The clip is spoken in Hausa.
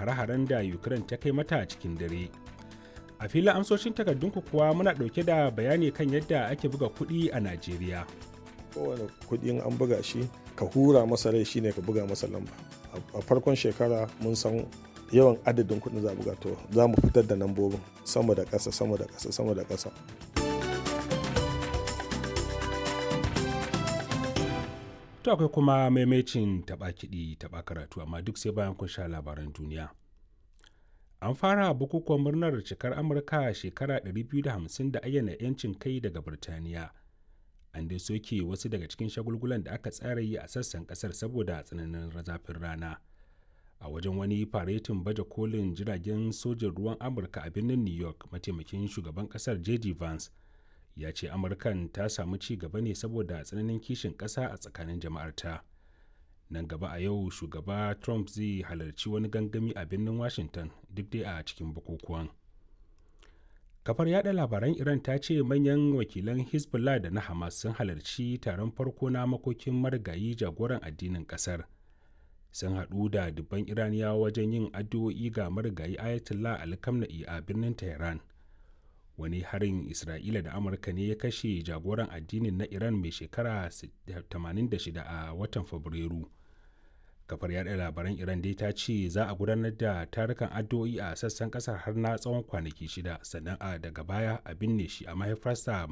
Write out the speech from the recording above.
hare-haren da ukraine ta kai mata cikin dare a filin amsoshin takardunku kuwa muna ɗauke da bayani kan yadda ake buga kuɗi a najeriya kowane kuɗin an buga shi ka hura masa rai shine ka buga masa lamba a farkon shekara mun san yawan adadin kuɗin za buga to za mu fitar da lambobin sama da ƙasa sama da ƙasa sama da ƙasa to akwai kuma maimacin taɓa kiɗi taɓa karatu amma duk sai bayan kun sha labaran duniya an fara bukukuwan murnar cikar amurka shekara 250 da ayyana 'yancin kai daga birtaniya an dai soke wasu daga cikin shagulgulan da aka tsara yi a sassan kasar saboda tsananin zafin rana a wajen wani faretin baje kolin jiragen sojin ruwan amurka a birnin new york mataimakin shugaban kasar j.d. vance ya ce amurkan ta samu ci gaba ne saboda tsananin kishin kasa a tsakanin jama'arta nan gaba a yau shugaba trump zai halarci wani gangami a birnin washington duk dai a cikin bukukuwan kafar yada labaran iran ta ce manyan wakilan hezbollah da na hamas sun halarci taron farko na makokin marigayi jagoran addinin kasar sun haɗu da dubban iraniyawa wajen yin addu'o'i ga marigayi ayatollah alkamna'i a birnin tehran wani harin isra'ila da amurka ne ya kashe jagoran addinin na iran mai shekara 86 a watan fabrairu kafar yada labaran iran dai ta ce za a gudanar da tarukan addu'o'i a sassan kasar har na tsawon kwanaki shida sannan a daga baya a binne shi a mahaifarsa